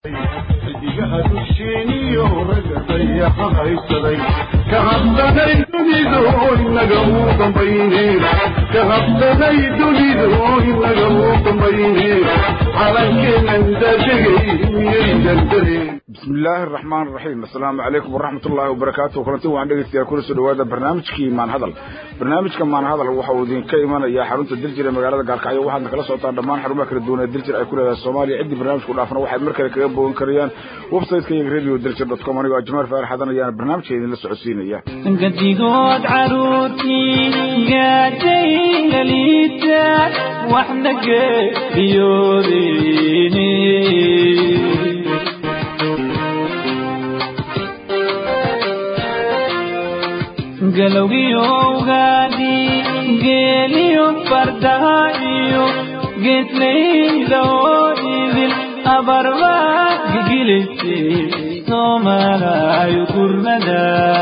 xidigaha dusheeniyo ragga dayaxa haysaday ka habdanay dunidu inaga uu dambayne ka habdanay dunidu inaga uu dambayne calankeenan daadegay miyaydan dareen bismi illaahi araxmaan araxiim assalaamu calaykum waraxmat ullaahi wabarakaatu kulanti waan dhegeystayaa kuna soo dhawaada barnaamijkii maanhadal barnaamijka maanhadal waxa uu idinka imanayaa xarunta diljir ee magaalada gaalkacyo waxaadna kala socotaan dhammaan xarumaha kala duwan ee diljir ay ku leedahay soomaaliya ciddii barnaamijku dhaafna waxaad mar kale kaga bogan karayaan websiteka iyaga radio diljir dot com anigoo ajmaal faarax hadan ayaana barnaamijka idinla socodsiinaya gadigood caruurtii gaadayga liita waxna geeriyoodeyne galowgiyowgaadi geeliyo fardaha iyo geedlayda oo idil abarba gigilisay soomalayo gurnada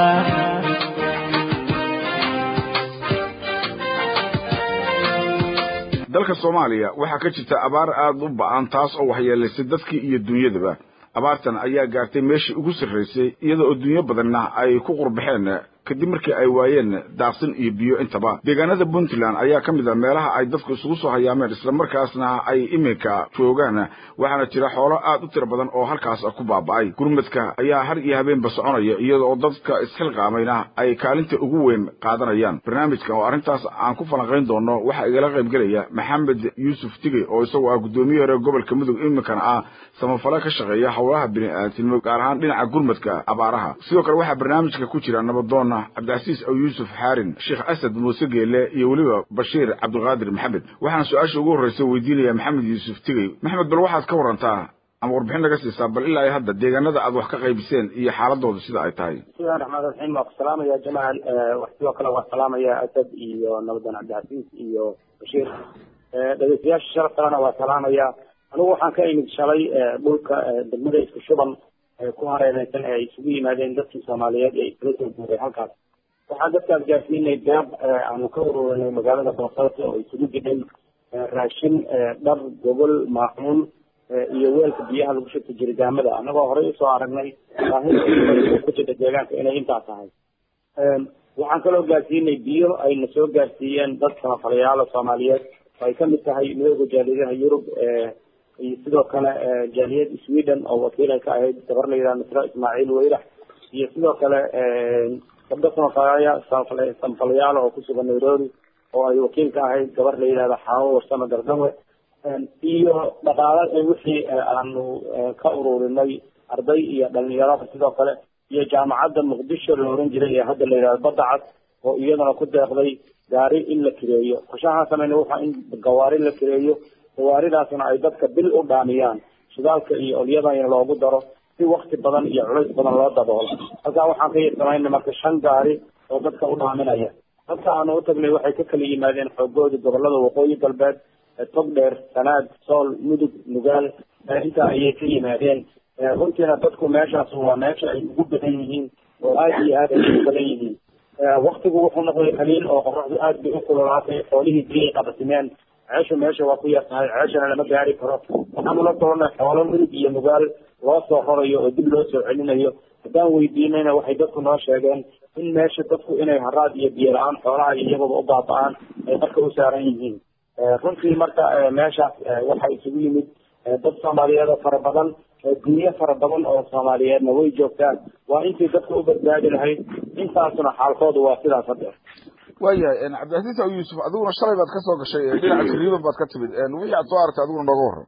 dalka soomaaliya waxaa ka jirta abaar aada u ba-an taas oo waxyeelaysay dadkii iyo dunyadaba abaartan ayaa gaartay meeshii ugu sarraysay iyada oo dunyo badanna ay ku qurbaxeen kadib markii ay waayeen daaqsin iyo biyo intaba deegaanada puntland ayaa ka mid a meelaha ay dadku isugu soo hayaameen islamarkaasna ay iminka joogaan waxaana jira xoolo aad u tiro badan oo halkaas ku baaba'ay gurmadka ayaa har iyo habeenba soconaya iyada oo dadka isxilqaamayna ay kaalinta ugu weyn qaadanayaan barnaamijkan oo arrintaas aan ku falanqayn doono waxaa igala qaybgelaya maxamed yuusuf tigey oo isagoo ah guddoomiye hore gobolka mudug iminkana ah samafale ka shaqeeya howlaha bini'aadnimo gaar ahaan dhinaca gurmadka abaaraha sidoo kale waxaa barnaamijka ku jira nabadoon cabdicasiis aw yuusuf xaarin sheekh asad muuse geele iyo weliba bashiir cabdiqaadir maxamed waxaana su-aasha ugu horreysa weydiinaya maxamed yuusuf tigey maxamed bal waxaad ka warantaa ama warbixin naga siisaa bal ilaa iyo hadda deegaanada aad wax ka qaybiseen iyo xaaladooda sida ay tahay bismillahi raxmaan raxiim waa ku salaamaya jamaal sidoo kale waa salaamaya asad iyo nabadan cabdicasiis iyo bashiir dhegeystayaasha sharaf kalena waa salaamaya anigu waxaan ka imid shalay dhulka degmada isku shuban ku hareereysan ee ay isugu yimaadeen dadkii soomaaliyeed ee iskala soo guuray halkaas waxaan dadkaas gaarsiinay gaab aanu ka ururinay magaalada boosaaso oo isugu jidhay raashin dhar gogol maacuun iyo weelka biyaha lagu shubta jirigaamada annagoo horey usoo aragnay baahida ku jirta deegaanka inay intaa tahay waxaan kaloo gaarsiinay biyo ayna soo gaarsiiyeen dad samafalayaalo soomaaliyeed oo ay kamid tahay midooda jaaliyadaha yurub iyo sidoo kale jaaliyad sweden oo wakiil ay ka ahayd gabar la yidhaha misra ismaaciil weyrax iyo sidoo kale gabdho samafalaya samafalayaal oo kusugan nairobi oo ay wakiil ka ahayd gabar la yidhahda xaawo warsame gardawe iyo dhaqaale wixii aanu ka ururinay arday iyo dhalinyarada sidoo kale iyo jaamacadda muqdisho la oran jiray ee hadda la yidhahdo badda cad oo iyadana ku deeqday gaari in la kireeyo qorshahaan sameyna waxaa in gawaari la kireeyo gawaaridaasna ay dadka bil u dhaamiyaan shidaalka iyo olyadana loogu daro si wakti badan iyo culays badan loo daboolo halkaa waxaan ka yirsamayna marka shan gaari oo dadka u dhaaminaya dadka aanu u tagnay waxay ka kala yimaadeen xoogoodii gobolada waqooyi galbeed togdheer sanaad sool mudug nugaal intaa ayay ka yimaadeen runtiina dadku meeshaas waa meesha ay ugu badan yihiin oo aada iyo aad ay ugu badan yihiin waktigu wuxuu noqday qaliil oo qoraxdu aad bay u kululaatay xoolihii biyay qabasimeen ceeshu meesha waa ku yar tahay ceeshana lama gaari karo waxaanu la doonay xoolo mudug iyo nugaal loo soo rorayo oo dib loo soo celinayo haddaan weydiinayna waxay dadku noo sheegeen in meesha dadku inay haraad iyo biyo la-aan xoolaha iyagooba u baaba-aan ay marka u saaran yihiin runtii marka meeshaas waxaa isugu yimid dad soomaaliyeed oo fara badan dunyo fara badan oo soomaaliyeedna way joogtaan waa intii dadka u badbaadi lahayd intaasuna xaalkoodu waa sidaas hadda waayahay cabdicasiis aw yuusuf adiguna shalay baad kasoo gashay dhinaca jariiban baad ka timid wixii aad soo aragtay adiguna nooga warran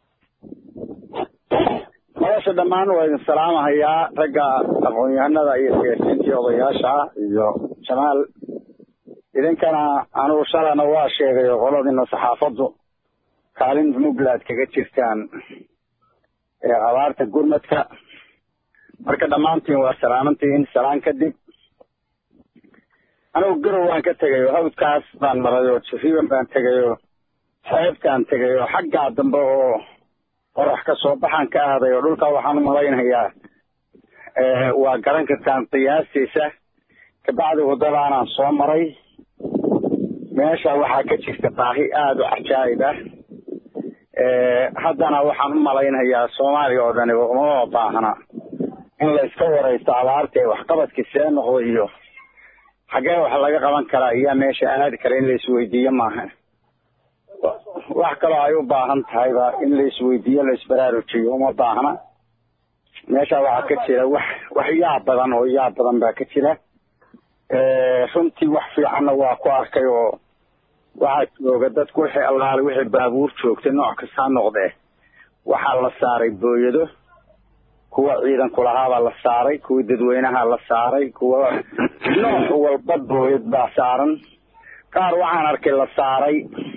nolosha dhammaan waa idin salaamahayaa ragga aqoon-yahanada iyo siyaasiyiintii odayaasha iyo jamaal idinkana anugu shalana waa sheegay oo qoladina saxaafaddu kaalin muglaad kaga jirtaan abaarta gurmadka marka dhammaantiin waa salaamantihiin salaan kadib anigu garow waan ka tegay oo hawdkaas baan maray oo jariiban baan tegay oo xeebtaan tegay oo xaggaa dambe oo qorax ka soo baxaan ka aaday oo dhulkaa waxaan u malaynayaa waa garan kartaan qiyaastiisa kabacdi waddadaanaan soo maray meesha waxaa ka jirta baahi aada u cajaa'ib ah haddana waxaan u malaynayaa soomaaliya oo dhani umama baahna in la iska waraysto abaarta waxqabadkii see noqdo iyo xaggee wax laga qaban karaa iyaa meesha aadi kara in la isweydiiyo maaha wax kaloo ay u baahan tahayba in la isweydiiyo la isbaraarujiyo uma baahna meesha waxaa ka jira wax wax yaab badan oo yaab badan baa ka jira runtii wax fiicanna waa ku arkay oo waxaa jooga dadku wixii allaale wixii baabuur joogtay nooc kastaa noqdee waxaa la saaray booyado kuwa ciidanku lahaabaa la saaray kuwa dadweynaha la saaray kuwa nooc walba booyad baa saaran qaar waxaan arkay la saaray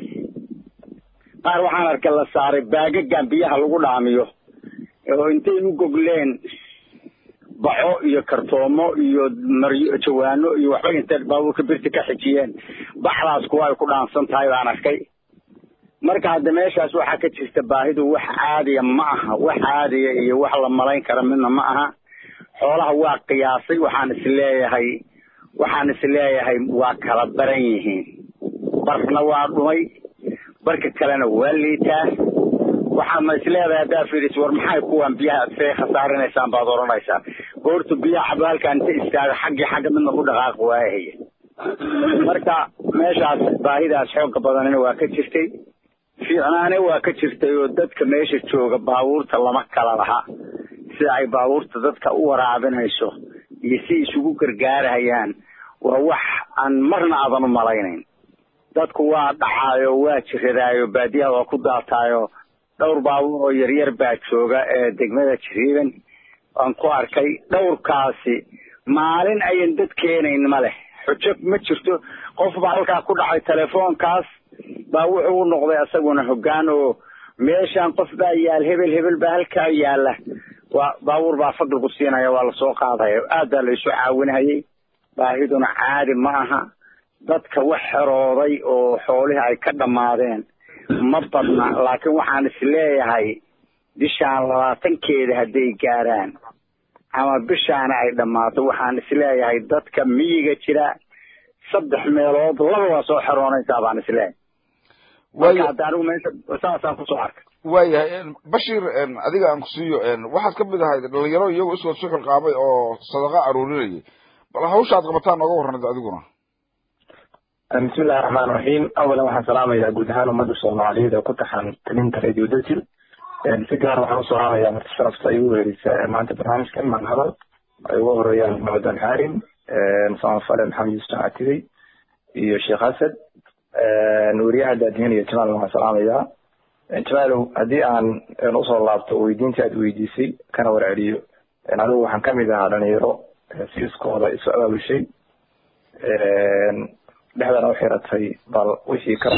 qaar waxaan arkay la saaray baagagan biyaha lagu dhaamiyo oo intay u gogleen baco iyo kartoomo iyo maryo jawaano iyo waxba intay baabuurka birti ka xijiyeen baxdaas kuwa ay ku dhaansan tahay baan arkay marka hadda meeshaas waxaa ka jirta baahidu wax caadiya ma aha wax caadiya iyo wax la malayn kara midna ma aha xoolaha waa qiyaasay waxaan isleeyahay waxaan isleeyahay waa kala baran yihiin barna waa dhumay barka kalena waa liitaa waxaadna isleedahay haddaa fiidis war maxay kuwan biyaha see khasaarinaysaan baad odhanaysaa goortu biyaha cabo halkaan inta istaaga xaggii xagga midna ku dhaqaaq waahaya marka meeshaas baahidaas xooga badanina waa ka jirtay fiicnaane waa ka jirtay oo dadka meesha jooga baabuurta lama kala laha sida ay baabuurta dadka u waraabinayso iyo si isugu gargaarahayaan waa wax aan marna aadan u malaynayn dadku waa dhacaayo waa jiradaayo baadiyaha waa ku daataayo dhowr baabuur oo yaryar baa jooga ee degmada jiriiban waan ku arkay dhowrkaasi maalin ayan dad keenayn ma leh xujo ma jirto qof baa halkaa ku dhacay telefoonkaas baa wuxuu u noqday isaguna hoggaan oo meeshaan qof baa yaal hebel hebel baa halkaa yaala waa baabuur baa fadligu siinaya waa lasoo qaadaya aad baa la isu caawinayay baahiduna caadi ma aha dadka wax xerooday oo xoolihii ay ka dhammaadeen ma badna laakiin waxaan isleeyahay bishaan labaatankeeda hadday gaaraan ama bishaana ay dhammaato waxaan isleeyahay dadka miyiga jira saddex meelood laba waa soo xeroonaysaa baan isleeyahay marka hadda anigu meesha saasaan kusoo arkay waayahay bashir adiga aan kusiiyo waxaad ka mid ahayd dhalinyaro iyagoo iswad suxul qaabay oo sadaqa aruurinayay bal hawsha aad qabataan nooga warranad adiguna bismi illahi raxmaan raxiim awalan waxaan salaamayaa guud ahaan ummadda soomaaliyeed oo ku taxan talinta radio dajil si gaar waxaan u salaamayaa marti sharafta ay ugu weerisa maanta barnaamijkan maan hadal ay ugu horeeyaan maxamed xaarim samafale maxamed yuusuf catigey iyo sheekh asad weriyaha daadihin iyo jamaal waxaan salaamayaa jamaalow haddii aan usoo laabto weydiintii aad weydiisay kana warceliyo anigu waxaan kamid ahaa dhalinyaro si iskooda isu abaabushay dhexdana u xiratay bal wixii ka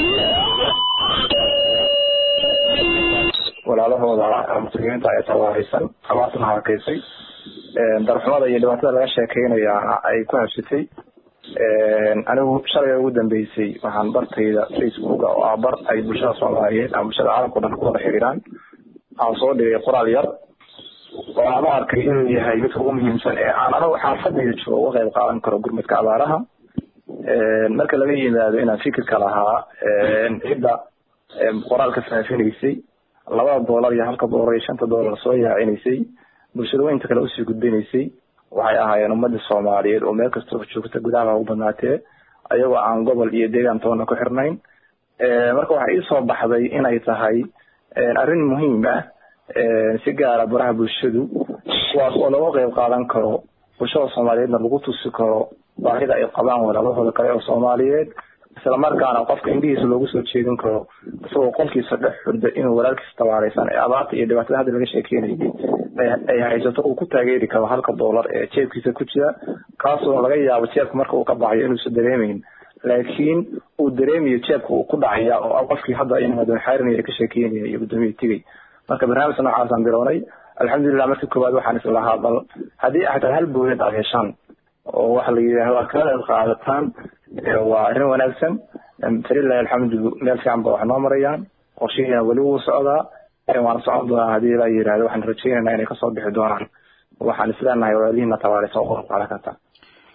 walaalahooda muslimiinta ee tawaaraysan abaartana harakeysay darxumada iyo dhibaatada laga sheekeynayaana ay ku habsatay anigu shalay ugu dambeysay waxaan bartayda facebooka oo ah bar ay bulshada soomaaliyeed ama bulshada caalamka o dhan ku wada xiriiraan aan soo dhigay qoraal yar oo aan u arkay inuu yahay midka ugu muhiimsan ee aan anigu xaafadayda joogo uga qayb qaadan karo gurmadka abaaraha marka laga yimaado inaan fikirka lahaa cidda qoraalka faafinaysay labada doolar iyo halka doolar iyo shanta doolar soo yaacinaysay bulshada weynta kale usii gudbinaysay waxay ahaayeen ummadda soomaaliyeed oo meel kastoo joogta gudaha ugu badnaatee ayagoo aan gobol iyo deegaan toona ku xirnayn marka waxaa iisoo baxday inay tahay arrin muhiim ah si gaara baraha bulshadu kuwaas oo laga qayb qaadan karo bulshada soomaaliyeedna lagu tusi karo baahida ay qabaan walaalahooda kale oo soomaaliyeed isla markaana qofka indhihiisa loogu soo jeedin karo isagoo qolkiisa dhex xurda inuu walaalkiisa tabaaraysan ee abaarta iyo dhibaatada hadda laga sheekeynayay ay haysato uu ku taageeri karo halka doolar ee jeebkiisa ku jira kaasoo laga yaabo jeebka marka uu ka baxayo inuusan dareemeyn laakiin uu dareemayo jeebka uu ku dhacaya oo qofkii hadda imaadon xaarinaya ee ka sheekeynaya iyo guddoomiya tigay marka barnaamijka noocaasaan bilownay alxamdulilah markii koowaad waxaan islahaa bal haddii xataa hal boolid aad heshaan oo waxa la yidhahdo aad kala qayb qaadataan waa arrin wanaagsan falilahi alxamdu meel fiican ba wax noo marayaan qorshihiina weli wuu socdaa waana socon doonaa haddii la yidhahdo waxaan rajaynaynaa inay kasoo bixi doonaan waxaan isleenahay walaalihiina tabaaraysa oo qeyb qaadan kartaa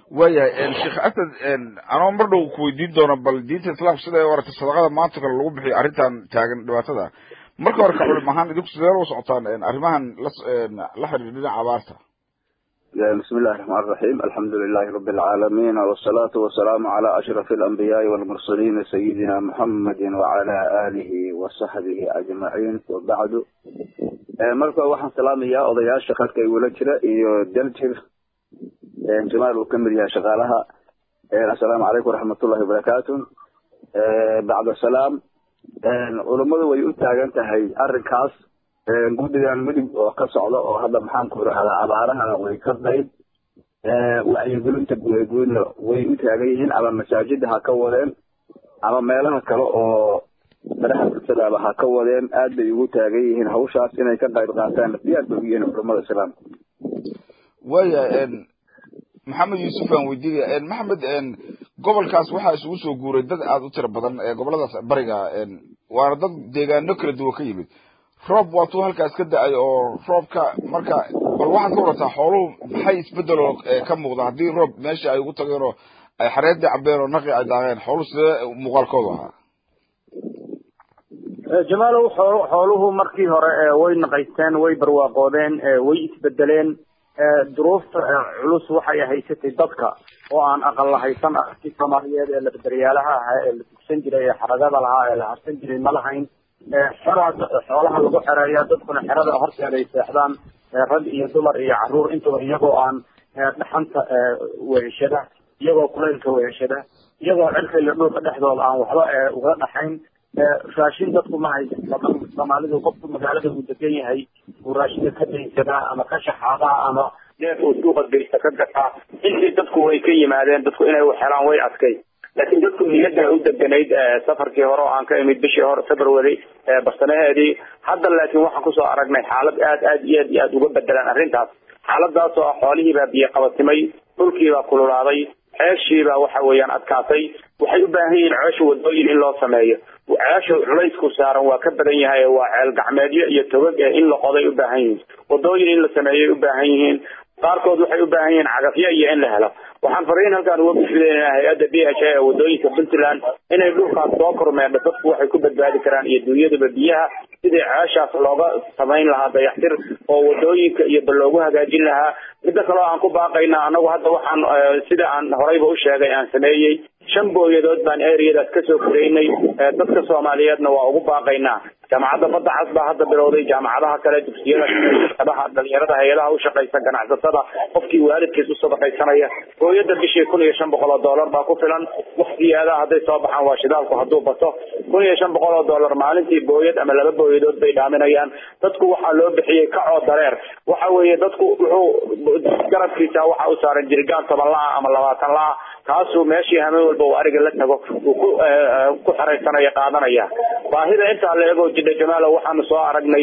waayahay sheekh asad anoo mar dhow kuweydiin doono bal diinta islaamka sida ay u aragtay sadaqada maanta kale lagu bixiyo arrintan taagan dhibaatada marka hore ka culim ahaan idinku sidee la socotaan arrimahan la la xiriira dhinaca abaarta بسم الله الرحمن الرحيم الحمد لله رب العالمين والصلاة والسلام على أشرف الأنبياء والمرسلين سيدنا محمد وعلى آله وصحبه أجمعين وبعد مركا waxaan salaamayaa odayaasha khadka igula jira iyo daljir jamaal uu kamid yahay shaqaalaha assalaamu calaykum waraxmatullahi wabarakaatu bacda salaam culummadu way u taagan tahay arrinkaas guddigan midig oo ka socda oo hadda maxaan ku irahdaa abaarahana way ka qayb wacyigelinta guudguudna way u taagan yihiin ama masaajida ha ka wadeen ama meelaha kale oo madaxa bulshadaaba ha ka wadeen aad bay ugu taagan yihiin hawshaas inay ka qayb qaataan diyaar bay u yihiin culamada islaamka waaya maxamed yuusuf aan weydiinaya maxamed gobolkaas waxaa isugu soo guuray dad aada u tiro badan goboladaas bariga waana dad deegaano kala duwan ka yimid roob waatuu halkaas ka da-ay oo roobka marka bal waxaad ka warataa xooluhu maxay isbedeloo ka muuqda haddii roob meesha ay ugu tageen oo ay xareedii cabeen oo naqi ay daaqeen xooluhu sidee muuqaalkoodu ahaa jamaalow xool- xooluhu markii hore way naqaysteen way barwaaqoodeen way isbedeleen duruufta culus waxay haysatay dadka oo aan aqal lahaysan arkii soomaaliyeed ee labadaryaalaha ahaa ee la dugsan jiray ee xaragada lahaa ee la harsan jiray ma lahayn xeraa xoolaha lagu xereeya dadkuna xerada horteeda ay seexdaan rag iyo dumar iyo caruur intaba iyagoo aan dhaxanta weheshada iyagoo kulaylka weheshada iyagoo cirka iyo dhulka dhexdooda aan waxba uga dhaxayn raashin dadku ma haysto soomaalidu qofku magaalada uu degan yahay uu raashinka ka daysadaa ama ka shaxaadaa ama neef uu suuqa geysta ka gataa intii dadku way ka yimaadeen dadku inay waxhelaan way adkay laakiin dadku niyada u deganayd safarkii hore oo aan ka imid bishii hore february barsanaheedii hadda laakiin waxaan kusoo aragnay xaalad aad aad iyo aad iyo aad uga bedelan arrintaas xaaladaas oo ah xoolihiibaa biyo qabatimay dhulkiibaa kululaaday ceeshiibaa waxa weeyaan adkaatay waxay u baahan yihiin ceesha wadooyin in loo sameeyo ceesha culaysku saaran waa ka badan yahay waa ceel gacmeedyo iyo togag ee in la qoday u baahan yihiin wadooyin in la sameeyay u baahan yihiin qaarkood waxay u baahan yihiin cagafyo iyo in la helo waxaan fariin halkaan uga gudbinaynaa hay-adda b h a ee wadooyinka puntland inay dhulkaas soo kormeedho dadku waxay ku badbaadi karaan iyo dunyadaba biyaha sidii ceeshaas looga samayn lahaa dayaxtir oo wadooyinka iyo ba loogu hagaajin lahaa midda kaleo aan ku baaqayna anagu hadda waxaan sida aan horeyba u sheegay aan sameeyey shan booyadood baan areadaas kasoo koreynay dadka soomaaliyeedna waa ugu baaqaynaa jaamacadda badda cas baa hadda bilowday jaamacadaha kale dugsiyada adaha dhalinyarada hay-adaha ushaqaysa ganacsatada qofkii waalidkiis u sadaqaysanaya booyada bishii kun iyo shan boqol oo dollar baa ku filan wax ziyaadaha hadday soo baxaan waa shidaalku hadduu bato kun iyo shan boqol oo dollar maalintii booyad ama laba booyadood bay dhaaminayaan dadku waxaa loo bixiyey kacoo dareer waxa weeye dadku wuxuu garabkiisa waxa u saaran jirigaan toban la-a ama labaatan la-a kaasuu meeshii hameen walba uu ariga la tago uu ku ku xeraysanaya qaadanaya baahida intaa la ego jidha jamaalo waxaanu soo aragnay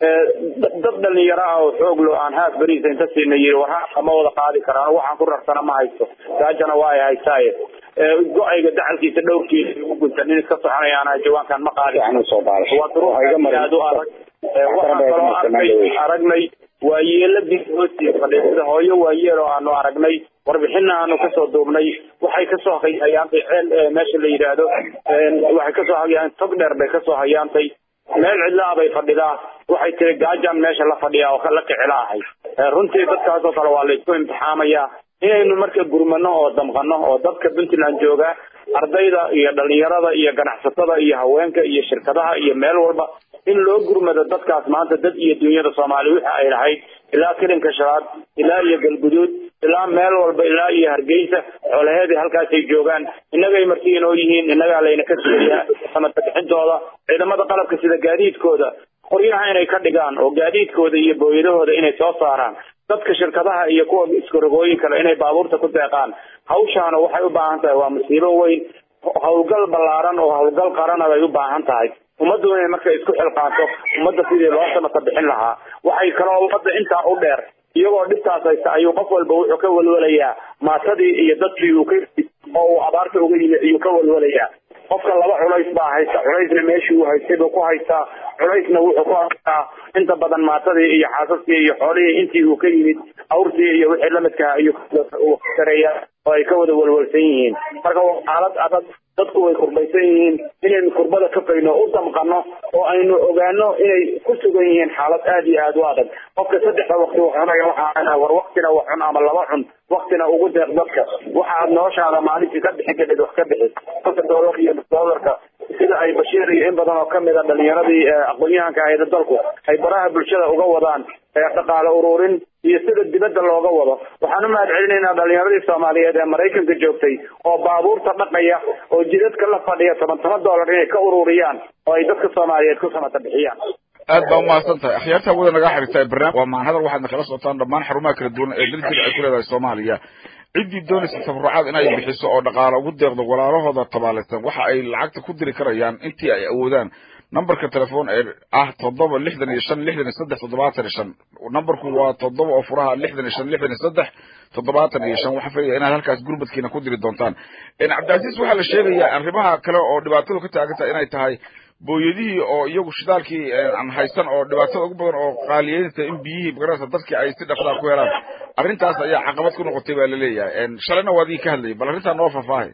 dad dhalinyaro ah oo xoog lo aan haaf beriisa inta siina yiri war haafka ma wada qaadi karaan waxaan ku rarsana ma haysto gaajana waa ay haystaaye go-ayga dacalkiisa dhowrkiisa ugu guntan in iska soconayaana jawaankan ma qaadi waa duruuf aad u adag waxaan kaloo arkay aragnay waa yeeladii hoostiisa fadhiya sida hooyo waa yeel oo aanu aragnay warbixina aanu kasoo duubnay waxay kasoo hayaantay ceel meesha la yidhaahdo waxay kasoo hayaan tog dheer bay kasoo hayaantay meel cidlaa bay fadhidaa waxay tiri gaajaan meesha la fadhiyaa oo la kicila ahay runtii dadkaas oo kale waa laysku imtixaamayaa inaynu marka gurmano oo damqano oo dadka puntland jooga ardayda iyo dhalinyarada iyo ganacsatada iyo haweenka iyo shirkadaha iyo meel walba in loo gurmado dadkaas maanta dad iyo dunyada soomaaliya wixii ay lahayd ilaa kilinka shalaad ilaa iyo galguduud ilaa meel walba ilaa iyo hargeysa xoolaheedii halkaasay joogaan innagay marti inoo yihiin innagaa layna ka sugayaa samadabixintooda ciidamada qalabka sida gaadiidkooda qoryaha inay ka dhigaan oo gaadiidkooda iyo booyadahooda inay soo saaraan dadka shirkadaha iyo kuwa iskarogooyin kale inay baabuurta ku deeqaan hawshaana waxay u baahan tahay waa musiibo weyn howlgal ballaaran oo howlgal qarana bay u baahan tahay ummaddu inay marka isku xilqaanto ummadda sidii loo samata bixin lahaa waxay kaloo ummadda intaa u dheer iyagoo dhibtaas haysta ayuu qof walba wuxuu ka walwalayaa maatadii iyo dadkii uu ka oo uu abaarta uga yimi ayuu ka walwalayaa qofka laba culays baa haysta culaysna meeshii uu haystay buu ku haystaa culaysna wuxuu ku haystaa inta badan maatadii iyo xaasaskii iyo xoolihii intii uu ka yimid awrtii iyo wixii lamidka ayuu kareeya oo ay ka wada walwalsan yihiin marka waa xaalad adag dadku way kurbaysan yihiin inaynu kurbada ka fayno u damqano oo aynu ogaano inay ku sugan yihiin xaalad aad iyo aad u adag qofka saddexda waqti wax cunaya waxaa war waqtina wax cun ama laba cun waqtina ugu deeq dadka waxaad noloshaada maalintii ka bixin kadhid wax ka bixi konta doolar iyo doolarka sida ay bashiir iyo in badan oo kamid a dhalinyaradii aqoon-yahanka ahayda dalku ay baraha bulshada uga wadaan dhaqaale ururin iyo sida dibadda looga wado waxaan u mahad celinaynaa dhalinyaradii soomaaliyeed ee maraykanka joogtay oo baabuurta dhaqaya oo jidadka la fadhiya toban toban dollar inay ka ururiyaan oo ay dadka soomaaliyeed ku samata bixiyaan aad baa umahadsan tahay akhyaarta hawada naga xiriirta barnaamij waa macan hadal waxaadna kala socotaan dhammaan xarumaha kala duwan ee daljir ay ku leedahay soomaaliya ciddii doonaysa tabarucaad inay bixiso oo dhaqaale ugu deeqdo walaalahooda tabaalaysan waxa ay lacagta ku diri karayaan intii ay awoodaan numberka telefoon ee ah toddoba lixdan iyo shan lixdan iyo saddex toddobaatan iyo shan numberku waa toddoba oo furaha lixdan iyo shan lixdan iyo saddex toddobaatan iyo shan waxaan filaya inaad halkaas gurmadkiina ku diri doontaan cabdicasiis waxaa la sheegayaa arrimaha kale oo dhibaatadu ka taagan tahay inay tahay booyadihii oo iyagu shidaalkii aan haysan oo dhibaatada ugu badan oo qaaliyeynta in biyihii magaranaysa dadkii ay si dhaqsaa ku helaan arrintaas ayaa caqabad ku noqotay baa laleeyahay shalayna waa adii ka hadlayay bal arrintaa noo faahfaahay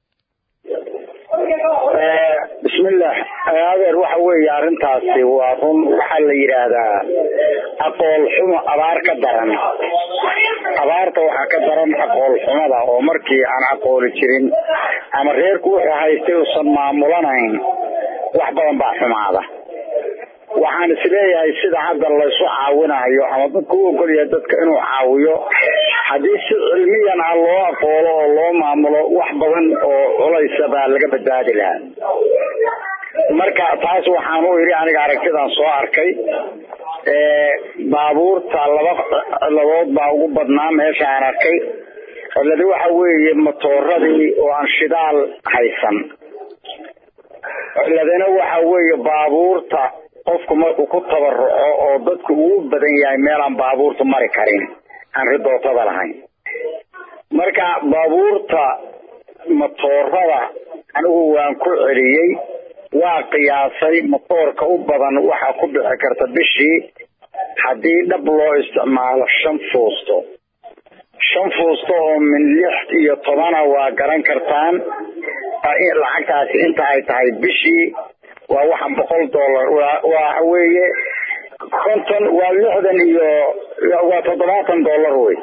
bismillah adeer waxa weeye arrintaasi waa run waxaa la yidhaahdaa aqool xumo abaar ka daran abaarta waxaa ka daran aqool xumada oo markii aan aqooli jirin ama reerku wuxuu haystay uusan maamulanayn wax badan baa xumaada waxaan isleeyahay sida hadda laysu caawinayo ama dadku u ogolyahay dadka inuu caawiyo haddii si cilmiyan ah loo aqoolo oo loo maamulo wax badan oo culaysa baa laga badbaadi lahaa marka taas waxaan u idhi aniga aragtidan soo arkay baabuurta laba ciladood baa ugu badnaa meesha aan arkay ciladi waxa weeye matooradii oo aan shidaal haysan ciladina waxa weeye baabuurta qofku markuu ku tabaruco oo dadku ugu badan yahay meelaan baabuurta mari karin aan ridootada lahayn marka baabuurta matoorada anigu waan ku celiyey waa qiyaasay matoorka u badan waxaa ku bixi karta bishii haddii dhab loo isticmaalo shan fuusto shan fuusto oo min lix iyo tobana waa garan kartaan lacagtaasi inta ay tahay bishii waa waxan boqol dollar waxa weeye konton waa lixdan iyo waa toddobaatan dollar wey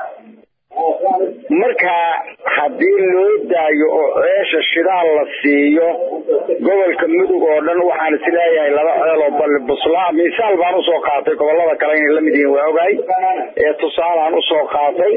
marka haddii loo daayo oo ceesha shidaal la siiyo gobolka mudug oo dhan waxaan isleeyahay laba ceel oo balli buslaa misaal baan usoo qaatay gobolada kale inay lamid yihiin waa ogahay ee tusaalaan usoo qaatay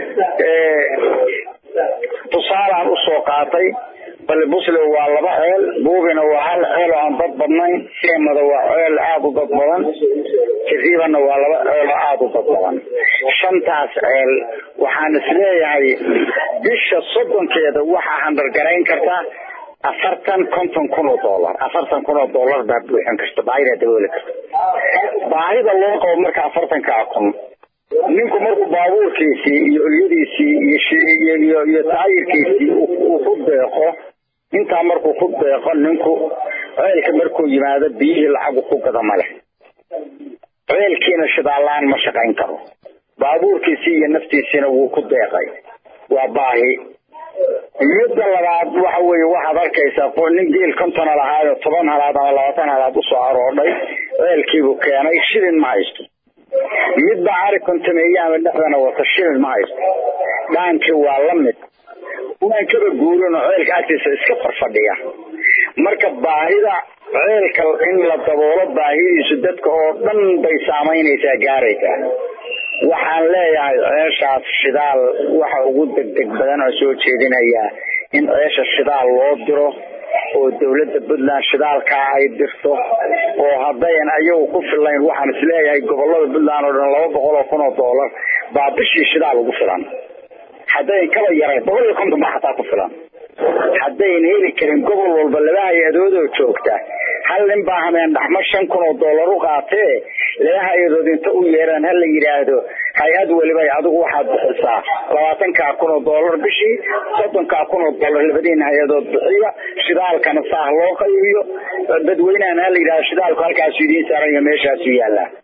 tusaalaan usoo qaatay balli busle waa laba ceel buubina waa hal ceel oo aan dad badnayn seemada waa ceel aada u dad badan jariibana waa laba ceel oo aada u dad badan shantaas ceel waxaan isleeyahay bisha soddonkeeda waxaa handargarayn karta afartan konton kun oo dollar afartan kun oo dollar baa buuxin karta baahida dabooli karta baahida loo qabo marka afartankaa kun ninku markuu baabuurkiisii iyo olyadiisii iyo iyo taayirkiisii uu ku deeqo intaa markuu ku deeqo ninku ceelka markuu yimaado biyihii lacagu ku gada ma leh ceelkiina shidaallaan ma shaqayn karo baabuurkiisii iyo naftiisiina wuu ku deeqay waa baahi midda labaad waxa weeye waxaad arkaysaa nin geel kontona lahaayo toban halaad ama labaatan halaad usoo aroodhay ceelkiibuu keenay shilin ma haysto midba ari kontameeye ama dhexdana wata shilin ma haysto dhaankii waa la mid waan kaba guurin oo ceelka agtiisa iska farfadhiya marka baahida ceelka in la daboolo baahidiisu dadka oo dhan bay saamaynaysaa gaaraysaa waxaan leeyahay ceeshaas shidaal waxa ugu degdeg badan oo soo jeedinayaa in ceesha shidaal loo diro oo dawladda puntland shidaalkaa ay dirto oo haddayan ayagu ku filayn waxaan isleeyahay gobolada puntland oo dhan laba boqol oo kun oo dollar baa bishii shidaal ugu filan haddayn kaba yarayn boqol iyo konton baa xataa ku filan haddayn heli karin gobol walba laba hay-adoodoo joogta hal nin baa hameen dhaxmo shan kun oo dollar u qaatee laba hay-adood inta u yeeraan ha la yidhaahdo hay-ad weliba adigu waxaad bixisaa labaatankaa kun oo dollar bishii soddonkaa kun oo dollar labadiina hay-adood bixiya shidaalkana saah loo qaybiyo dadweynahan ha la yidhahdo shidaalku halkaasu idiin saaran iyo meeshaasu yaallaa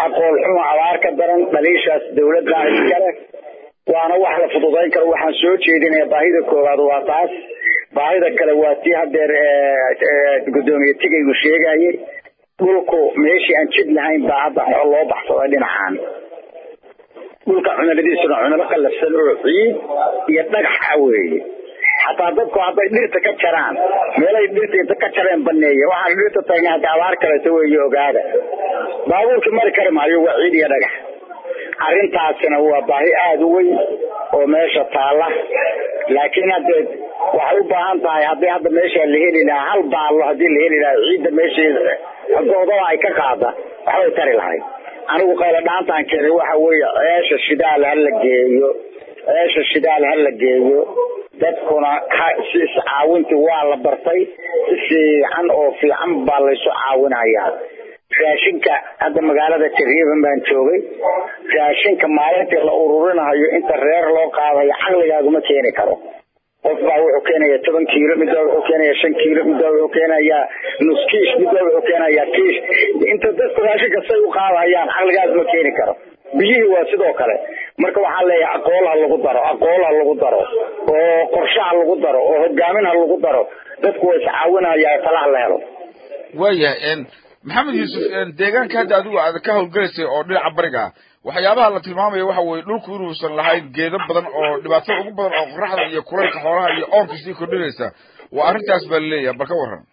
aqoon xumo abaar ka daran dhaliishaas dawladda iskale waana wax la fududayn karo waxaan soo jeedinaya baahida koowaad waa taas baahida kale waa tii hadeer gudoomiye tigaygu sheegayay dhulku meeshii aan jid lahayn baa hadda xoo loo baxsaday dhinacan dhulka cunaladiisuna cunalo qalafsan oo ciid iyo dhagaxa weeye xataa dadku hadday dhirta ka jaraan meelay dhirta inta ka jareen baneeya waxaan dhirta tagnay hadda abaar kaleeto weeye ogaada baabuurkii mari kari maayo waa ciid iyo dhagax arrintaasina waa baahi aada u weyn oo meesha taala laakiin hadde waxay u baahan tahay haddii hadda meesha la heli lahaa hal baallo haddii la heli lahaa ciidda meesheeda goodada ay ka qaada waxbay tari lahayd anigu qaylo dhaantaan keenay waxa weeye ceesha shidaal ha la geeyo ceesha shidaal ha la geeyo dadkuna si iscaawintii waa la bartay si fiican oo fiican baa laysu caawinayaa raashinka hadda magaalada jariiban baan joogay raashinka maalintii la ururinayo inta reer loo qaadayo caqligaaguma keeni karo qof baa wuxuu keenaya toban kiilo midbaa wuxuu keenaya shan kiilo midbaa wuxuu keenayaa nus kiish midbaa wuxuu keenayaa kiish inta dadku raashinka say u qaadayaan caqligaas ma keeni karo biyihii waa sidoo kale marka waxaan leeyahay aqool ha lagu daro aqool ha lagu daro oo qorshe ha lagu daro oo hogaamin ha lagu daro dadku waa iscaawinayaa talaha la helo waayahay maxamed yuusuf deegaanka hadda adigu aad ka howlgelaysay oo dhinaca bariga ah waxyaabaha la tilmaamaya waxa weeye dhulku inuusan lahayn geedo badan oo dhibaatada ugu badan oo qoraxda iyo kulaylka xoolaha iyo oonka sii kordhinaysa waa arrintaas baa laleeyahay bal ka waran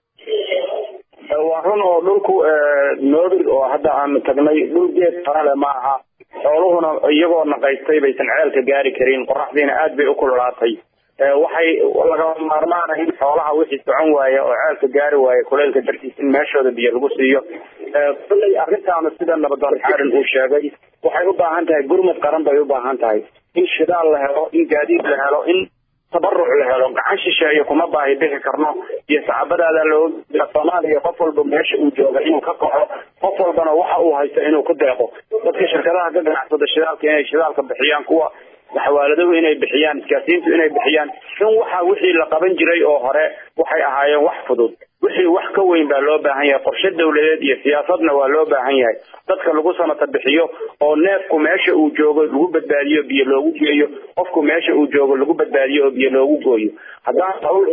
waa run oo dhulku noobir oo hadda aanu tagnay dhul geed farale ma aha xooluhuna iyagoo naqaystay baysan ceelka gaari karin qoraxdiina aad bay u kululaatay waxay lagama maarmaana in xoolaha wixii socon waaya oo ceelka gaari waaya kuleylka dartiis in meeshooda biyo lagu siiyo kulley arrintaana sida nabadoon xaarin uu sheegay waxay u baahan tahay gurmad qaran bay u baahan tahay in shidaal la helo in gaadiid la helo in tabaruc la helo gacan shisheeye kuma baahi bixi karno iyo sacabadaada loo soomaaliya qof walba meesha uu jooga inuu ka kaxo qof walbana waxa uu haysto inuu ku deeqo dadka shirkadaha ka ganacsada shidaalka inay shidaalka bixiyaan kuwa xawaaladadu inay bixiyaan iskaasiintu inay bixiyaan in waxa wixii la qaban jiray oo hore waxay ahaayeen wax fudud wixii wax ka weyn baa loo baahan yahay qorshe dawladeed iyo siyaasadna waa loo baahan yahay dadka lagu samata bixiyo oo neefku meesha uu joogo lagu badbaadiyo biyo loogu geeyo qofku meesha uu joogo lagu badbaadiyo oo biyo loogu gooyo haddaan hawl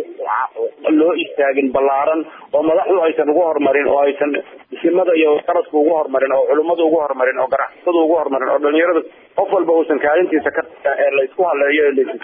loo istaagin ballaaran oo madaxdu aysan ugu horumarin oo aysan isimada iyo qaradku ugu horumarin oo culummadu ugu horumarin oo ganacsatadu ugu horumarin oo dhalinyaradu qof walba uusan kaalintiisa ka ee laysku haleeyo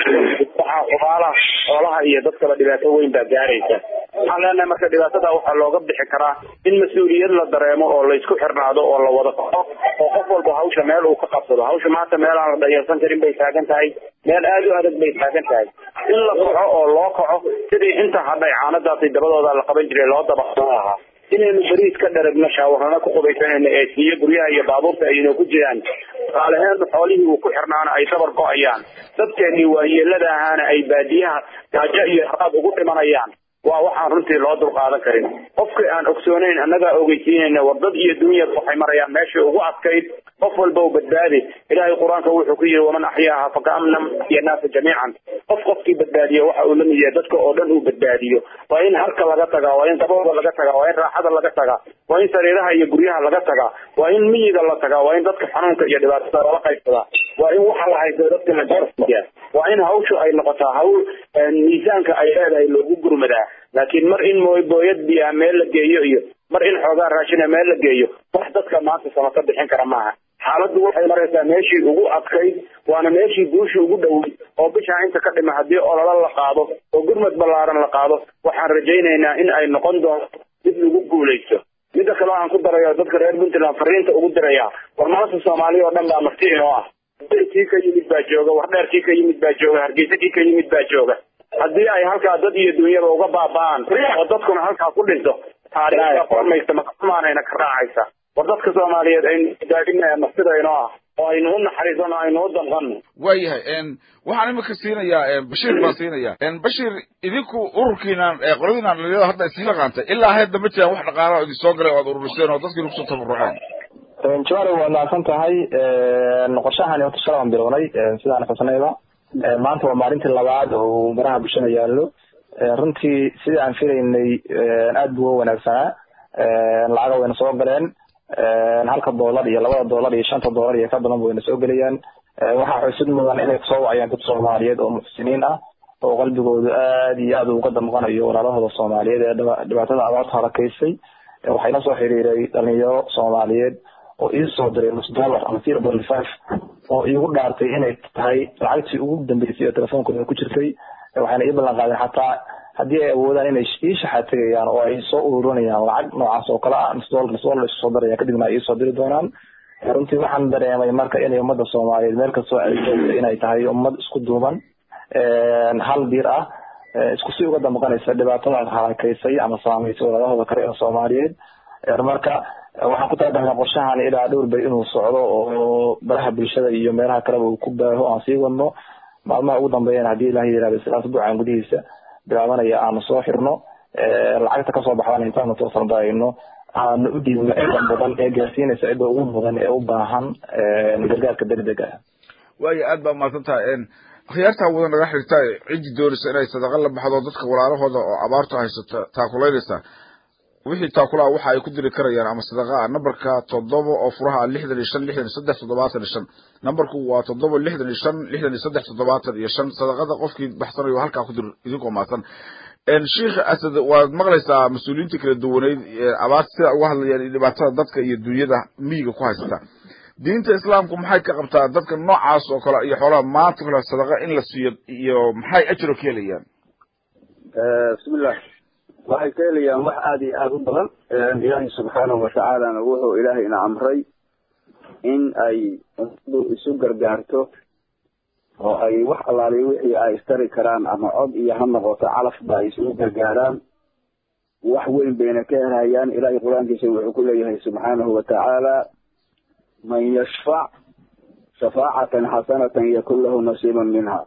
waxaa xubaalaha xoolaha iyo dadkaba dhibaato weyn baa gaaraysa waxaan leenahay marka dhibaatada waxaa looga bixi karaa in mas-uuliyad la dareemo oo laysku xirnaado oo la wada kaco oo qof walba hawsha meel uu ka qabsado hawsha maanta meel aan la dhayalsan karin bay taagan tahay meel aada u adag bay taagan tahay in la kaco oo loo kaco sidii inta hadhay caanadaasi dabadooda la qaban jiray loo dabaqsan lahaa inaynu beriis ka dharagno shaawarrano ku qubaysanayno ee siiyo guryaha iyo baabuurta aynu ku jiraan qaalaheenu xoolihii uu ku xirnaana ay dabar go-ayaan dadkeennii waayeelada ahaana ay baadiyaha gaajo iyo haraad ugu dhimanayaan waa waxaan runtii loo dulqaadan karin qofkii aan ogsoonayn annagaa ogeysiinayna war dad iyo dunyada waxay marayaan meeshii ugu adkayd qof walba u badbaadi ilaahay qur-aanka wuxuu ku yidhi waman axyaaha fakaamna iyo naasa jamiican qof qofkii badbaadiyo waxa uu la mid yahay dadka oo dhan uu badbaadiyo waa in halka laga tagaa waa in dabooda laga tagaa waa in raaxada laga tagaa waa in sariiraha iyo guryaha laga tagaa waa in miyiga la tagaa waa in dadka xanuunka iyo dhibaatada lala qaybsadaa waa in waxa la haysto dadka la gaarsiiyaa waa in hawshu ay noqotaa hawl miisaanka ay leedahay loogu gurmadaa laakiin mar in mooy booyad biyaa meel la geeyo iyo mar in xoogaa raashina meel la geeyo wax dadka maanta samaka bixin kara maaha xaaladdu waxay maraysaa meeshii ugu adkayd waana meeshii guushii ugu dhowey oo bishaa inta ka dhima haddii ololo la qaado oo gurmad ballaaran la qaado waxaan rajaynaynaa in ay noqon doonto mid lagu guulaysto midda kale waxaan ku darayo dadka reer puntland fariinta ugu diraya war maanta soomaaliya oo dhan baa marti inoo ah kii ka yimid baa jooga wardheer kii ka yimid baa jooga hargeysa kii ka yimid baa jooga haddii ay halkaa dad iyo dunyaba uga baaba'aan oo dadkuna halkaa ku dhinto taariikhda qormaysa makaxumaanayna ka raacaysa war dadka soomaaliyeed aynu daadinaya martida inoo ah oo aynu u naxariisano aynu u danqano waayahay waxaan imika siinayaa bashiir baan siinayaa bashiir idinku ururkiinan qoladiinan dhalinyarada hadda isla qaantay ilaa hadda ma jiraan wax dhaqaala oo idin soo galay oo aad ururiseen oo dadkiina kusoo tabaruceen jawari waad mahadsan tahay qorshahani horta shala aan bilownay sidaan xusnayba maanta waa maalintii labaad oo baraha bulshada yaallo runtii sidii aan filaynay aad buu u wanaagsanaa lacaga wayna soo galeen halka doolar iyo labada doolar iyo shanta doolar iyo ka badan wayna soo gelayaan waxaa xusid mudan inay kusoo wacayaan dad soomaaliyeed oo muxsiniin ah oo qalbigoodu aad iyo aad uga damqanayo walaalahooda soomaaliyeed ee dhibaatada abaarta harakaysay waxayna soo xiriiray dhalinyaro soomaaliyeed oo ii soo diray nus dollar ama zero point five oo iigu dhaartay inay tahay lacagtii ugu dambeysay oo telefoonkooda ku jirtay waxayna ii ballan qaadeen xataa haddii ay awoodaan inay ii shaxaad tegayaan oo ay soo ururinayaan lacag noocaas oo kale ah nus dollar nus dollar isku soo daraya kadibna ay iisoo diri doonaan runtii waxaan dareemay marka inay ummadda soomaaliyeed meel kastoo ay joogto inay tahay ummad isku duuban hal bir ah isku si uga damqanaysa dhibaatada harakaysay ama saameysay walaalahooda kale ee soomaaliyeed marka waxaan ku talagalnay qorshahan ilaa dhowr bay inuu socdo oo baraha bulshada iyo meelaha kaleba uu ku baaho aan sii wadno maalmaha ugu dambeeyana haddii ilaah yirahdo sidaas buucan gudihiisa bilaabanaya aanu soo xirno lacagta kasoo baxdana intaanu toosan darayno aanu u dhiibno cidda mudan ee gaarsiinaysa cidda ugu mudan ee u baahan gargaarka degdega ah waayo aad baa mahadsan tahay akhyaartaa wada naga xirta ciddi doonaysa inay sadaqa la baxdo dadka walaalahooda oo abaartu haysata taakulaynaysa wixii taakulaa waxa ay ku diri karayaan ama sadaqa ah nambarka toddoba oo furaha lixdan iyo shan lixdan iyo saddex toddobaatan iyo shan nambarku waa toddoba lixdan iyo shan lixdan iyo saddex toddobaatan iyo shan sadaqada qofkii baxsanayo halkaa ku dir idinkoo mahadsan sheikh asad waad maqlaysaa mas-uuliyiinta kala duwaneyd abaarta sida uga hadlayaan iyo dhibaatada dadka iyo dunyada miyiga ku haysata diinta islaamku maxay ka qabtaa dadka noocaas oo kale iyo xoolaha maanta kale sadaqa in la siiyo iyo maxay ajro ka helayaan bismillah waxay ka helayaan wax aada iyo aada u badan ilaahay subxaanahu watacaalana wuxuu ilaahayna amray in ay ummadu isu gargaarto oo ay wax allaaliy wixii ay istari karaan ama cod iyo ha noqoto calafba ay isugu gargaaraan wax weyn bayna ka helhayaan ilaahay qur-aankiisa wuxuu ku leeyahay subxaanahu watacaala man yashfac shafaacatan xasanatan yakun lahu nasiiban minha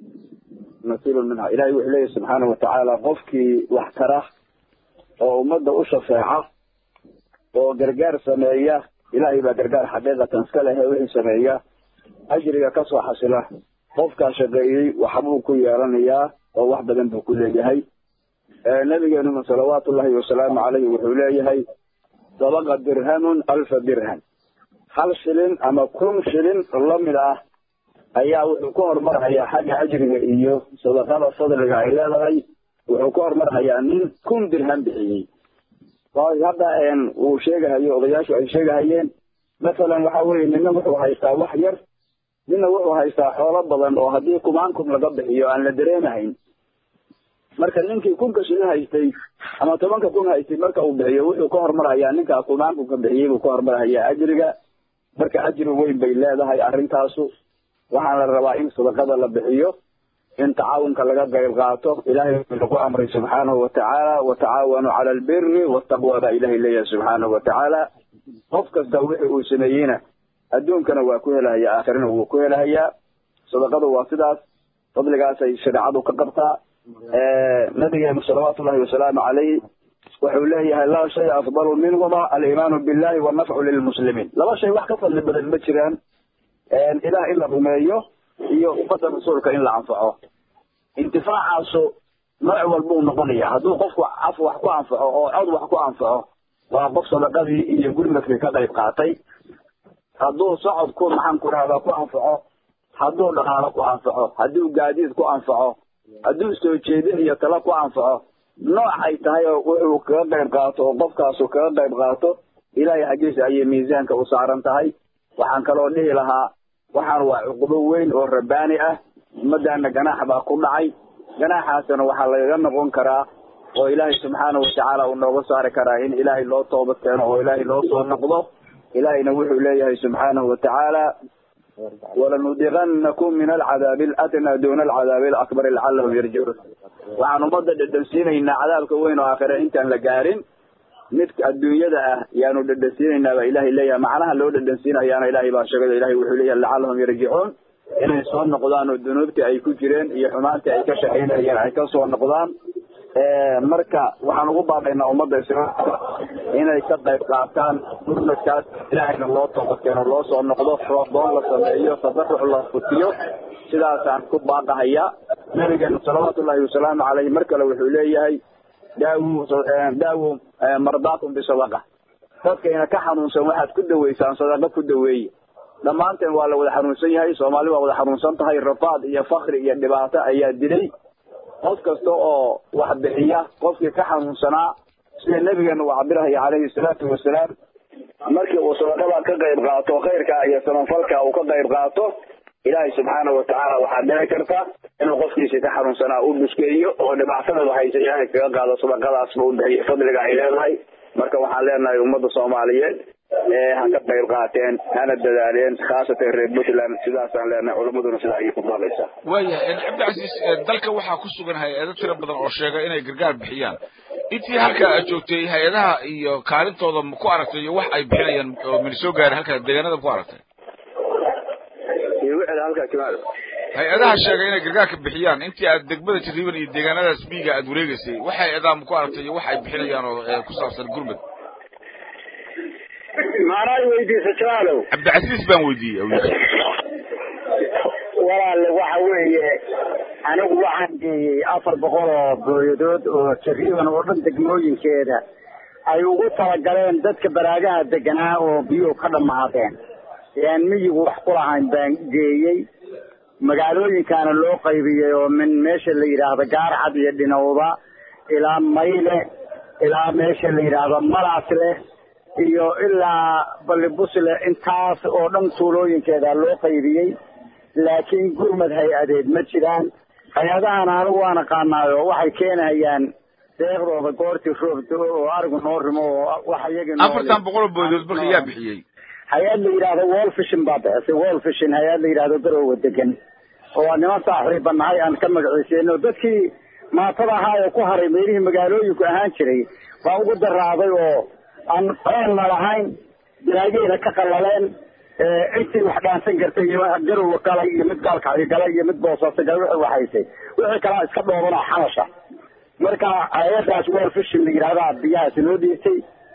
nasiibun minha ilahay wuxuu leeyahay subxaanahu watacaala qofkii wax tara oo ummadda u shafeeca oo gargaar sameeya ilahay baa gargaar xaqiiqatan iska leh ee wixii sameeya ajriga kasoo xasila qofkaa shaqeeyey waxbuu ku yeelanayaa oo wax badan buu ku leeyahay nabigeenuna salawaatu ullahi wasalaamu caleyhi wuxuu leeyahay sabaqa dirhamun alfa dirham hal shilin ama kun shilin lamid ah ayaa wuxuu ku horumarhayaa xagga ajriga iyo sadaqada fadliga ay leedahay wuxuu ku horumarhayaa nin kun dirham bixiyey hadda uu sheegahayo odayaashu ay sheegahayeen masalan waxa weye nina wuxuu haystaa wax yar nina wuxuu haystaa xoolo badan oo haddii kumaan kun laga bixiyo aan la dareemahayn marka ninkii kunka shilin haystay ama tobanka kun haystay marka uu bixiyo wuxuu ka hormarhayaa ninkaa kumaan kunka bixiyey buu ka hormarhayaa ajriga marka ajri weyn bay leedahay arrintaasu waxaana la rabaa in sadaqada la bixiyo in tacaawunka laga qayb qaato ilahay lagu amray subxaanahu watacaala watacaawanuu cala albiri wataqwa baa ilahay leeyahay subxaanahu watacaala qof kasta wixii uu sameeyeyna adduunkana waa ku helahayaa aakhirana wuu ku helahayaa sadaqadu waa sidaas fadligaasay shareecadu ka qabtaa nabigeenu salawaatu ullahi wasalaamu calayh wuxuu leeyahay laa shay afdalu minhuma aliimaanu billahi wanafcu lilmuslimiin laba shay wax ka fadli badan ma jiraan ilaah in la rumeeyo iyo ummadda rasuulka in la anfaco intifaacaasu nooc walbuu noqonaya hadduu qofku af wax ku anfaco oo cod wax ku anfaco waa qof sadaqadii iyo gurmadkii ka qayb qaatay hadduu socod ku maxaan ku rahdaa ku anfaco hadduu dhaqaalo ku anfaco hadduu gaadiid ku anfaco hadduu soo jeedin iyo talo ku anfaco nooc ay tahay oo wuxuu kaga qayb qaato oo qofkaasu kaga qayb qaato ilaahay xaggiisa ayay miisaanka u saaran tahay waxaan kaloo dhihi lahaa waxaan waa cuqubo weyn oo rabbaani ah ummaddaana ganaax baa ku dhacay ganaaxaasna waxaa lagaga noqon karaa oo ilaahay subxaanahu watacaala uu nooga saari karaa in ilaahay loo toobad keeno oo ilaahay loo soo noqdo ilaahayna wuxuu leeyahay subxaanahu watacaala walanudiqannakum min alcadaabi aladnaa duuna alcadaabi alakbari lacallahum yarjicuun waxaan ummadda dhedhansiinaynaa cadaabka weyn oo aakhire intaan la gaarin mid adduunyada ah yaanu dhedhansiinaynaa baa ilahay leeyahay macnaha loo dhedhansiinayaana ilahay baa sheegay ilahay wuxuu leeyahay lacallahum yarjicuun inay soo noqdaan oo dunuubtii ay ku jireen iyo xumaantii ay ka shaqaynayeen ay ka soo noqdaan marka waxaan ugu baaqaynaa ummadda islaamka inay ka qayb qaataan gurmadkaas ilaahayna loo toobadkeeno loo soo noqdo roodoon la sameeyo tabaruc la futiyo sidaasaan ku baaqahayaa nabigeenu salawaatu ullahi wasalaamu caleyhi mar kale wuxuu leeyahay daawu daawu mardaakum bisadaqa dadkayna ka xanuunsan waxaad ku daweysaan sadaqo ku daweeye dhammaanteen waa la wada xanuunsan yahay soomaali waa wada xanuunsan tahay rafaad iyo fakri iyo dhibaato ayaa dilay qof kasta oo wax bixiya qofkii ka xanuunsanaa sida nebigeena uu cabirahaya calayhi salaatu wasalaam markii uu sadaqada ka qayb qaato khayrka iyo samafalka uu ka qayb qaato ilaahay subxaana watacaala waxaa dhici karta inuu qofkiisi ka xanuunsanaa u dhuskeeyo oo dhibaatadaba haysa ilaahay kaga qaado sadaqadaasba u bixiyo fadliga ay leedahay marka waxaan leenahay ummadda soomaaliyeed ee ha ka qayb qaateen hana dadaaleen khaasatan reer puntland sidaasaan leenahay culammaduna sidaa ayay ku baabaysaa waayahay cabdicasiis dalka waxaa ku sugan hay-ado tiro badan oo sheega inay gargaar bixiyaan intii halka aad joogtay hay-adaha iyo kaalintooda ma ku aragtay iyo wax ay bixinayaan oo mana soo gaarin halka deegaanada ma ku aragtay iyo wixii halkaa kimaado hay-adaha sheegay inay gargaarka bixiyaan intii aad degmada jariiban iyo deegaanadaas miyiga aad wareegaysay wax hay-adaha ma ku aragtay iyo wax ay bixinayaan oo ee ku saabsan gurmud maanaa weydiisa jalaalow cabdicasiis baan weydiiyey awliya walaalle waxa weeye anigu waxaan geeyey afar boqol oo booyadood oo jariiban oo dhan degmooyinkeeda ay ugu talagaleen dadka baraagaha deganaa oo biyuhu ka dhammaadeen ean miyigu wax ku lahayn baan geeyey magaalooyinkaana loo qaybiyey oo min meesha la yidhaahdo gaarcad iyo dhinowda ilaa mayle ilaa meesha la yidhaahdo malaasle iyo ilaa ballibusle intaas oo dhan tuulooyinkeeda loo qaybiyey laakiin gurmad hay-adeed ma jiraan hay-adahan anigu waan aqaanaayo waxay keenahayaan deeqdooda goortii roob do oo arigu noo rimo oo wax iyagii afartan boqol oo boodood marka yaa bixiyey hay-ad la yidhaahdo wall fishin baa bixisay wall fishin hay-ad la yidhaahdo garoowa degan oo niman saaxiiba nahay aan ka magaciiseyno dadkii maatada ahaa ee ku haray meelihii magaalooyinku ahaan jiray baa ugu daraaday oo aan qoonna lahayn bilaageeda ka qallaleen intii wax dhaansan kartay iyo garowa galay iyo mid gaalkacyo galay iyo mid boosaaso galay wixii waxaysay wixii kalaa iska dhooban oo xalasha marka hay-adaas wall fishin la yidhahdaa biyahaas loo dhiibtay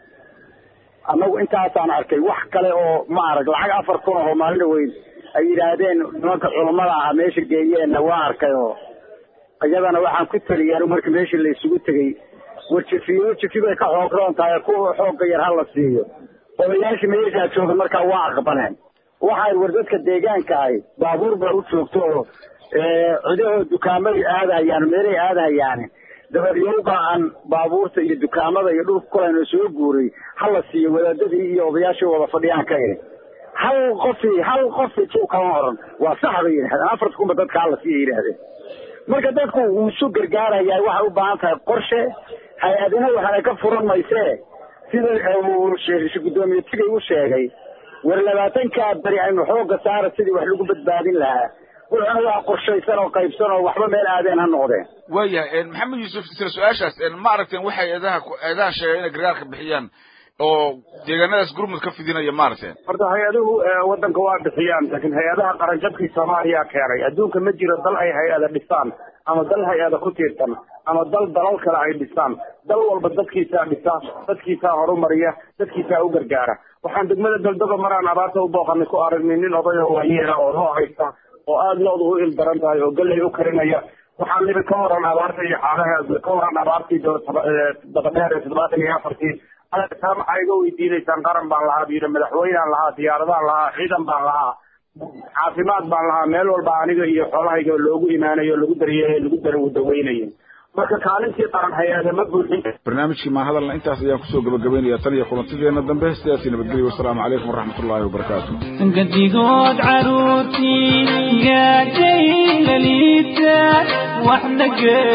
annagu intaasaan arkay wax kale oo ma arag lacag afar kun oo maalin weyn ay yidhaahdeen nimanka culammada ah meesha geeyeenna waa arkay oo iyadana waxaan ku teliyay anigu markii meeshii la isugu tegey warjifiyo warjifi bay ka xoog roon tahay kuwa xoogga yar ha la siiyo odayaashii meeshaa jooga markaa waa aqbaleen waxay war dadka deegaanka ahi baabuur baa u joogto oo cidahoo dukaamay aadahayaan meelay aadahayaan dabadyowga aan baabuurta iyo dukaamada iyo dhulka kulayno soo guuray ha la siiyo wadaadadii iyo odayaashii wada fadhiyaan ka idhi hal qofi hal qofi juu kama oran waa sax bay yidhahdeen afarta kunba dadka hala siiya yidhahdeen marka dadku wuu isu gargaarayaa waxay u baahan tahay qorshe hay-adina waxaana ka furan maysee sida uu guddoomiye tigay u sheegay war labaatankaa beri aynu xooga saara sidii wax lagu badbaadin lahaa wuxuuna waa qorshaysan oo qaybsan oo waxba meel aadeen ha noqdeen waayahay maxamed yuusuf isla su-aashaas ma aragteen waxay eedaha eedaha sheegay inay gargaarka bixiyaan oo deegaanadaas gurmud ka fidinaya ma aragteen horta hay-aduhu waddanka waa bixiyaan laakiin hay-adaha qaranjabkii soomaaliya keenay adduunka ma jiro dal ay hay-ada dhisaan ama dal hay-ada ku tiirsan ama dal dalal kale ay dhisaan dal walba dadkiisaa dhisa dadkiisaa horumariya dadkiisaa u gargaara waxaan degmada daldoga maraan abaarta u booqanay ku aragnay nin odayo waayeela oo loo haysta oo aada loodu u il daran tahay oo galley u karinaya waxaan libi ka waran abaarta iyo xaalaha ka waran abaartii dabadheer ee toddobaatan iyo afartii taa maxaa iga weydiinaysaan qaran baan lahaa buyidhi madaxweynaan lahaa diyaaradaan lahaa ciidan baan lahaa caafimaad baan lahaa meel walba aniga iyo xoolahayga loogu imaanayo lagu daryeelay lagu darawadaweynayay marka kaalintii qaran hay-ada ma buuxin barnaamijkii maa hadalna intaas ayaan kusoo gabagabaynaya tan iyo kulantideena dambe sidaasii nabadgelyo wasalaamu calaykum waraxmatullaahi wabarakaatu gadigood caruurtii gaadhay laliita waxna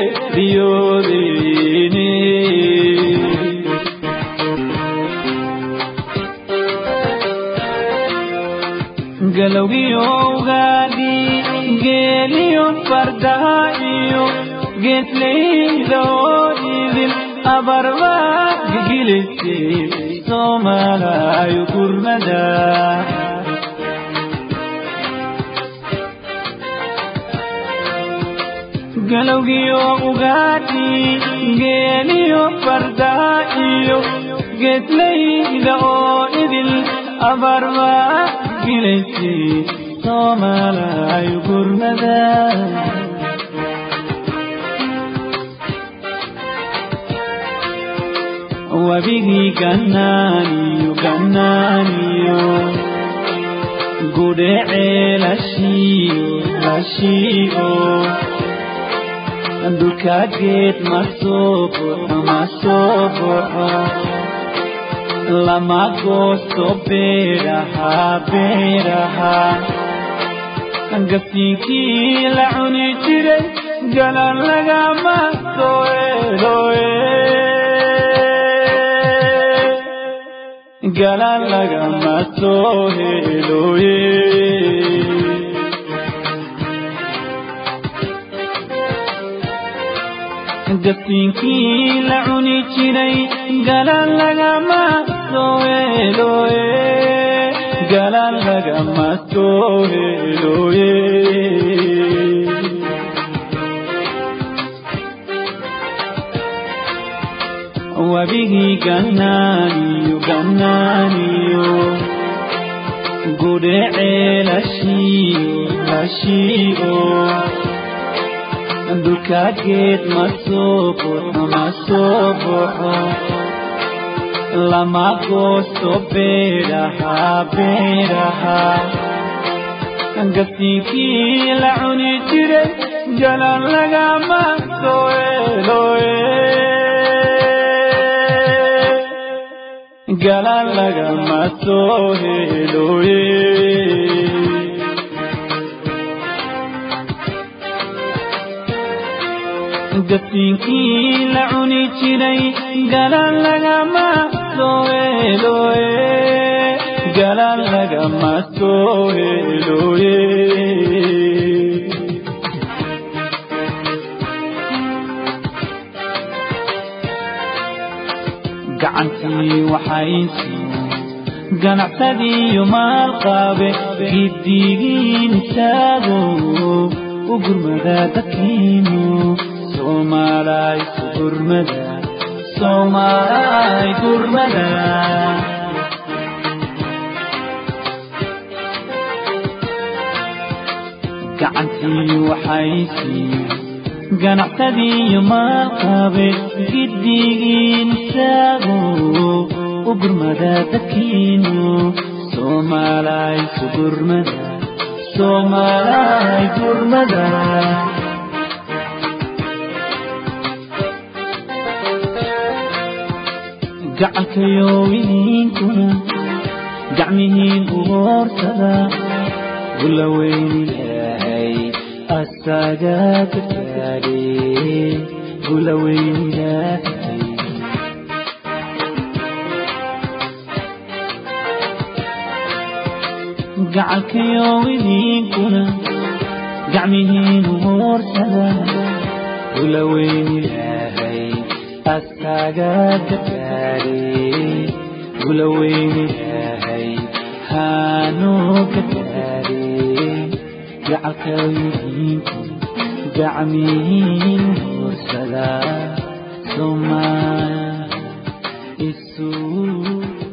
geeriyoodeyne galowgiyo ugaadhi geeliyo fardaha iyo geeslayda oo idin abarba gigilisay soomaalaayo gurmada galowgiyo ugaadhi geeliyo fardaha iyo geeslayda oo idil abarba gilisay soomaalaayo gurmada wabigii gannaaniyo gannaaniyo gudhecee lashiiyo lashiiyo dhulkaageed ma soo buxo ma soo buxo lama goosto beeraha beeraha gasiinkii la cuni jiray galan lagama soo eloe galan lagama soo heloye gasiinkii la cuni jiray galan lagama soo heloye galan lagama soo heloye wabigii gannaaniyo gannaaniyo gudhecee lashiiyo lashiiyo dhulkaageed ma soo buxo ma soo buxo lama goosto beeraha beeraha gasiinkii la cuni jiray galan lagama soo eloe galan lagama soo heloye gasiinkii la cuni jiray galan lagama soo heloye galan lagama soo heloye gacantii waxaysiyo ganacsadii maalqaabe giddigiin taago u gurmada dadkiinu soomaalay su gurmada soomaalay gurmada gacantii waxaysiyo ganacsadii maalqaabe giddigiin taago u gurmada dadkiinu soomaalay su gurmada soomaalay gurmada gacalkayowidiinkuna gacmihiin u hoorsada gula weyni ilaahay asaga gargaadhe gula weyni ilaahay gacalkayowidiinkuna gacmihiin u hoorsada gula weyni ilaahay asaga gargaadhe gula weyni ilaahay haanoo gargaadhe gacalkayowidiinku gacmihiin hoorsada somaa isu